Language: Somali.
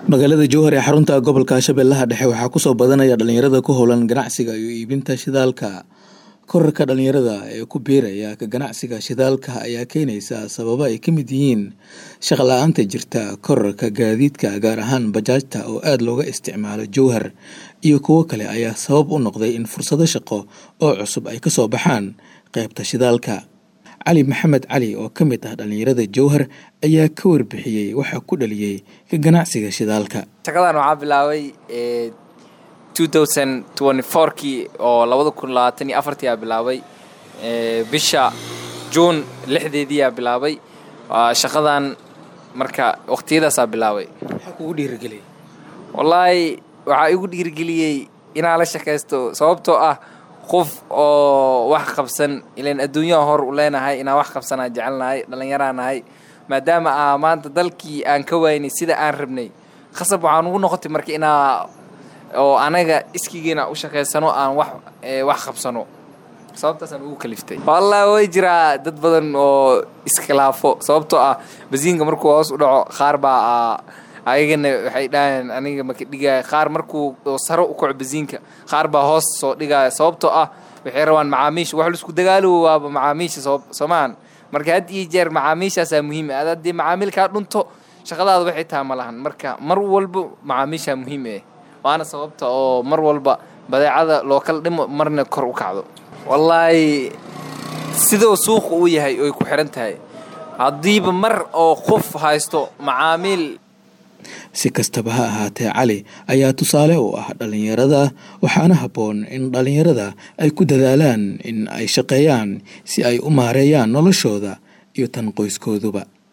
magaalada jowhar ee xarunta gobolka shabeellaha dhexe waxaa kusoo badanaya dhalinyarada ku howlan ganacsiga iyo iibinta shidaalka korarka dhalinyarada ee ku biiraya ka ganacsiga shidaalka ayaa keenaysa sababo ay ka mid yihiin shaqo la-aanta jirta korarka gaadiidka gaar ahaan bajaajta oo aada looga isticmaalo jowhar iyo kuwo kale ayaa sabab u noqday in fursado shaqo oo cusub ay kasoo baxaan qeybta shidaalka cali maxamed cali oo ka mid ah dhalinyarada jowhar ayaa ka warbixiyey waxaa ku dhaliyey ka ganacsiga shidaalka shaqadan waxaa bilaabay kii oo labada kun labaatan iyo afartii aa bilaabay bisha juun lixdeediiaa bilaabay shaqadan marka waqtiyadaasaa bilaabay maxaa kugu dhiirigeliyey wallaahi waxaa igu dhiirigeliyey inaan la shaqaysto sababtoo ah qof oo wax qabsan ilan adduunyaha hor u leenahay inaan wax qabsanaa jecelnahay dhallinyaraan nahay maadaama ah maanta dalkii aan ka waynay sida aan rabnay khasab waxaan ugu noqotay marka inaa oo anaga iskigiina u shaqaysano aan wax wax qabsano sababtaasaan ugu kaliftay wallahi way jiraa dad badan oo iskhilaafo sababtoo ah basiinka markuu hoos u dhaco qaar baa ayagana waxay dhaheen aniga maka dhigaya qaar markuu saro u kaco basiinka qaar baa hoos soo dhigaya sababtoo ah waxay rabaan macaamiisha wax laisku dagaalowo waaba macaamiisha soomaan marka had iyo jeer macaamiishaasaa muhiim ad haddii macaamiilkaa dhunto shaqadaada waxay taha ma lahan marka mar walba macaamiishaa muhiim eh waana sababta oo mar walba badeecada loo kala dhimo marna kor u kacdo wallaahi sidoo suuqa uu yahay oy ku xiran tahay haddiiba mar oo qof haysto macaamiil si kastaba ha ahaatee cali ayaa tusaale u ah dhalinyarada waxaana habboon in dhalinyarada ay ku dadaalaan in ay shaqeeyaan si ay u maareeyaan noloshooda iyo tan qoyskooduba